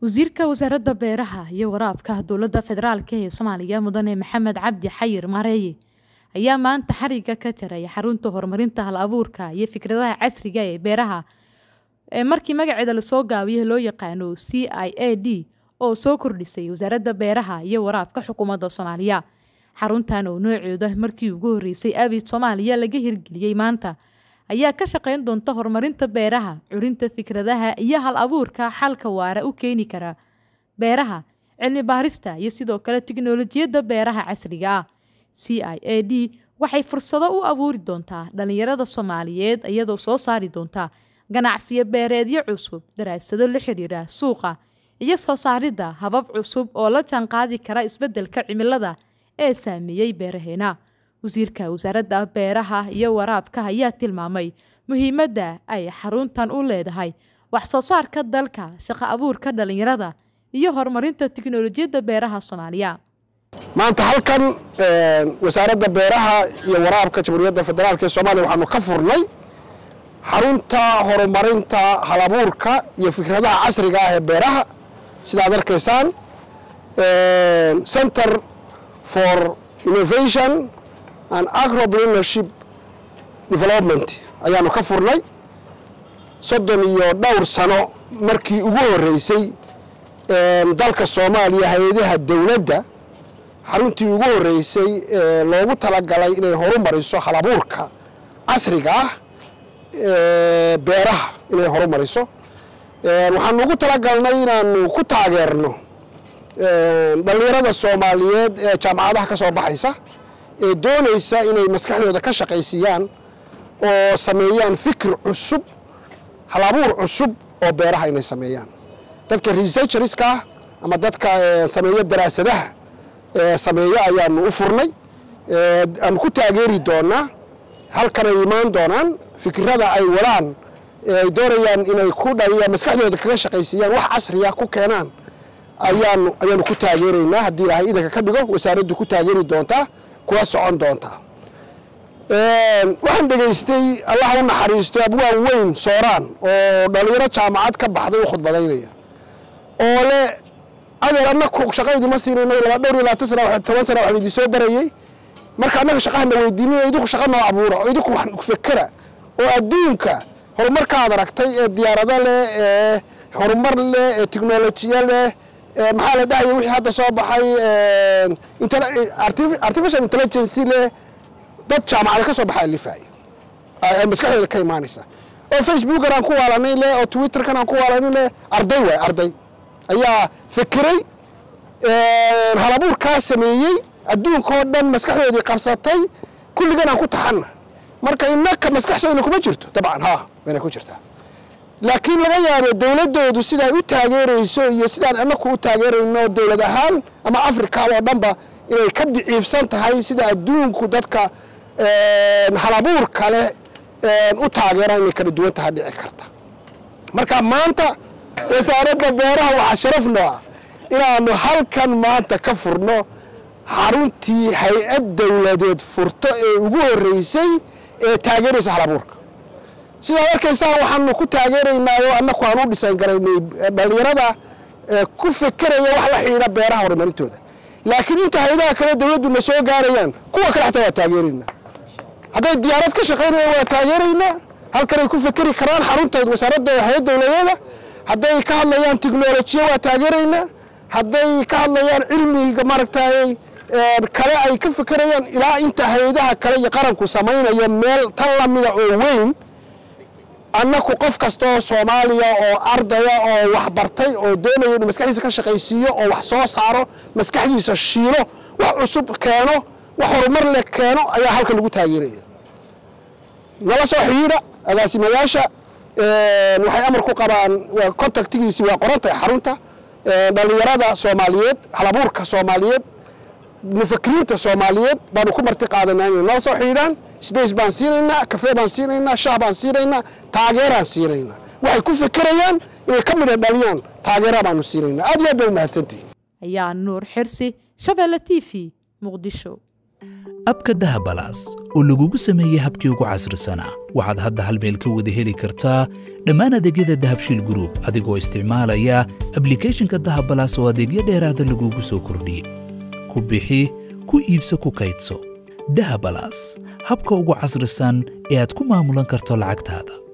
wasiirka wasaaradda beeraha iyo waraabka dowladda federaalk ee soomaaliya mudane maxamed cabdi xayir maareeye ayaa maanta xariga ka jaray xarunta horumarinta hal abuurka iyo fikradaha casriga ee beeraha ee markii magaceeda lasoo gaabiyo loo yaqaano c i a d oo soo kordhisay wasaaradda beeraha iyo waraabka xukuumadda soomaaliya xaruntan oo nooceeda markii ugu horeysay abid soomaaliya laga hirgeliyey maanta ayaa ka shaqeyn doonta horumarinta beeraha curinta fikradaha iyo hal abuurka xalka waara u keeni kara beeraha cilmi baarista iyo sidoo kale tiknolojiyadda beeraha casriga ah c i a d waxay fursado u abuuri doontaa dhalinyarada soomaaliyeed iyadoo soo saari doonta ganacsiyo beereedyo cusub daraasado la xiriira suuqa iyo soo saaridda habab cusub oo la jaanqaadi kara isbeddelka cimilada ee saameeyey beeraheena wasiirka wasaaradda beeraha iyo waraabka ayaa tilmaamay muhiimadda ay xaruntan u leedahay wax soo saarka dalka shaqo abuurka dhalinyarada iyo horumarinta tiknolojiyadda beeraha soomaaliya maanta halkan wasaaradda beeraha iyo waraabka jamhuuriyadda federaalk ee soomaaliya waxaanu ka furnay xarunta horumarinta halabuurka iyo fikradaha casriga ah ee beeraha sida ad arkaysaan center for innovation and agropreneurship development ayaanu ka furnay soddon iyo dhowr sano markii ugu horeysay dalka soomaaliya hay-adaha dowladda xaruntii ugu horeysay ee loogu talagalay inay horumariso halabuurka casriga ah beeraha inay horumariso waxaanu ugu talagalnay inaanu ku taageerno dhalinyarada soomaaliyeed ee jaamacadaha ka soo baxaysa ee doonaysa inay maskaxdooda ka shaqaysiiyaan oo sameeyaan fikir cusub halabuur cusub oo beeraha inay sameeyaan dadka researcherska ah ama dadka sameeya daraasadaha sameeyo ayaanu u furnay aanu ku taageeri doonaa halkan ay imaan doonaan fikirada ay wadaan ay doonayaan inay ku dhaliyaan maskaxdooda kaga shaqaysiiyaan wax casriya ku keenaan ayaanu ayaanu ku taageeraynaa haddii ilaahay idanka ka dhigo wasaaraddu ku taageeri doontaa kuwa socon doontaa waxaan dhegaystay allaha u naxariisto abwaan weyn sooraan oo dhalinyaro jaamacad ka baxday u khudbadaynaya oo le adeer annaku shaqaydii ma siinayno laba dhowr iyo labaatan sana toban sana waxaan idin soo barayey marka annaga shaqahana weydiinina idinku shaqa noo abuura oo idinku wax fekera oo adduunka horumarkaad aragtay ee diyaarado leh ee horumar leh ee tiknolojiya leh maxaa la dhahaya wixii hadda soo baxay artificial intelligency leh dad jaamacada ka soo baxa alifaaya maskaxdooda ka imaanaysa oo facebookan aan ku waalanay leh oo twitterkan aan ku waalanay leh arday waay arday ayaa fekeray halabuurkaa sameeyey adduunkao dhan maskaxdoodii qabsatay kulligan aan ku taxanna marka innaka maskaxdoodna kuma jirto dabcan ha wayna ku jirtaa laakiin laga yaabo dowladdoodu siday u taageerayso iyo sidaan annaku u taageerayno dowlad ahaan ama africa oo dhanba inay ka diciifsan tahay sida adduunku dadka halabuur kale u taageeraan inay kala duwan tahay dhici karta marka maanta wasaaradda beeraha waxaa sharaf noo ah inaanu halkan maanta ka furno xaruntii hay-ad dowladeed furto ee ugu horeysay ee taageeraysa halabuurka sidaad arkaysaan waxaanu ku taageeraynaa oo annaku aan u dhisan garaynay dhalinyarada ku fekeraya wax la xidhiidha beeraha horumarintooda laakiin inta hay-adaha kale dowladduna soo gaarayaan kuwa kale xataa waa taageeraynaa hadday diyaarad ka shaqaynayaan waa taageeraynaa halkanay ku fekeri karaan xarunta wasaaradda hay-ad dowladeeda hadday ka hadlayaan tiknolojiya waa taageeraynaa hadday ka hadlayaan cilmiga maaragtay kale ay ka fekerayaan ilaa inta hay-adaha kale iyo qaranku samaynayo meel tan lamida oo weyn annaku qof kasta oo soomaaliya oo ardaya oo waxbartay oo doonaya inuu maskaxdiisa ka shaqaysiiyo oo wax soo saaro maskaxdiisa shiilo wax cusub keeno wax horumar leh keeno ayaa halkan lagu taageeraya nala soo xidhiidha agaasimayaasha waxay amar ku qabaan contactigiisi waa qorantahay xarunta dhalinyarada soomaaliyeed halabuurka soomaaliyeed mufakiriinta soomaaliyeed baanu ku marti qaadanaa inay nala soo xidhiidhaan sbace baan siinaynaa kafee baan siinaynaa shaah baan siinaynaa taageeraan siinaynaa waxay ku fekerayaan inay ka midha dhaliyaan taageera baanu siinaynaa aad iyo aad bay umahadsantihin ayaa nuur xirsi shabeelle t v muqdisho abka dahabalaas oo lagugu sameeyey habkii ugu casrisanaa waxaad hadda hal meel ka wada heli kartaa dhammaan adeegyada dahabshiil gruub adigoo isticmaalaya ablikhethonka dahabalaas oo adeegyo dheeraada lagugu soo kordhiyey ku bixi ku iibso ku kaydso dahabalaas habka ugu casrisan ee aad ku maamulan karto lacagtaada